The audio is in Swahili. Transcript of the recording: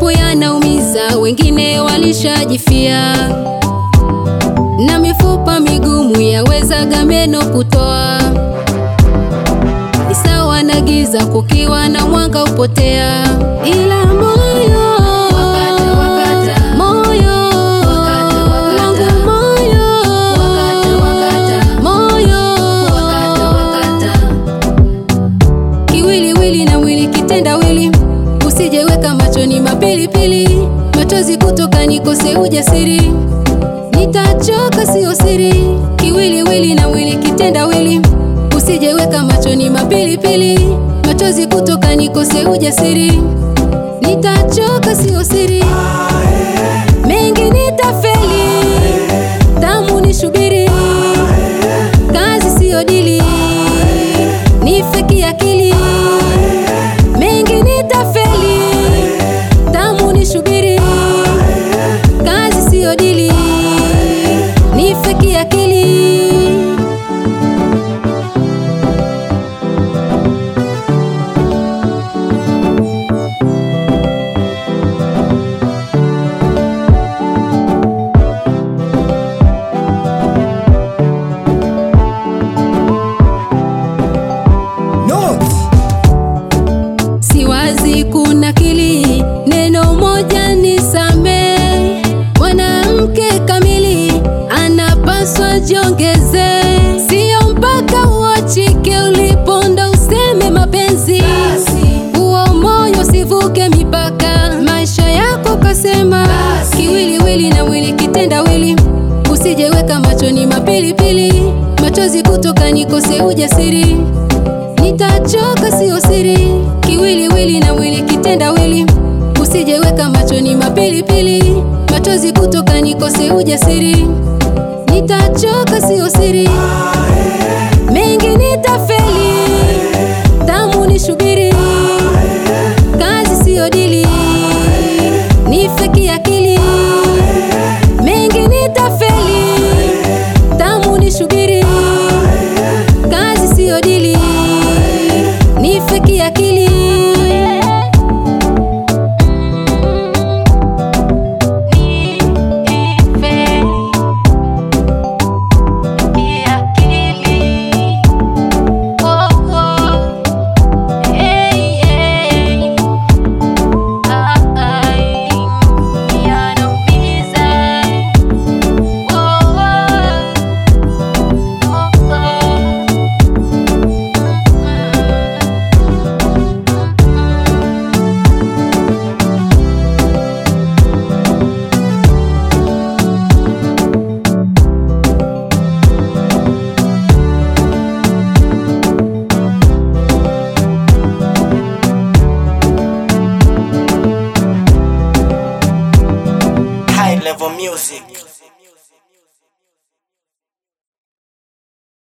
japo yanaumiza, wengine walishajifia, na mifupa migumu yawezaga meno kutoa. Ni sawa na giza kukiwa na mwanga upotea, ila moyo Wakata, wakata. moyo Wakata, wakata. wangu moyo Wakata, wakata. moyo Wakata, wakata. kiwiliwili na mwili kitendawili, usijeweka machoni mapilipili, machozi kutoka nikose ujasiri, nitachoka sio siri. Kiwiliwili na mwili kitendawili, usijeweka machoni mapilipili, machozi kutoka nikose ujasiri, nitachoka sio siri. Mengi nitafeli, tamu nishubiri, kazi siyo dili, nife kiakili. Mengi nitafeli, tamu nishubiri, kazi siyo dili, nife kiakili. Siwazi kuna kili neno moja ni same. Mwanamke kamili anapaswa jiongeze, sio mpaka uachike uliponda useme mapenzi. Huo moyo sivuke mipaka, maisha yako kasema. Kiwiliwili na mwili kitendawili, usijeweka machoni mapilipili, machozi kutoka nikose ujasiri nitachoka sio siri, kiwiliwili na mwili kitendawili, usijeweka machoni mapilipili, machozi kutoka nikose ujasiri, nitachoka sio siri. Mengi nitafeli, tamu nishubiri, kazi siyo dili, nife kiakili. Mengi nitafeli, tamu nishubiri, kazi siyo dili, nife kiakili. High level music.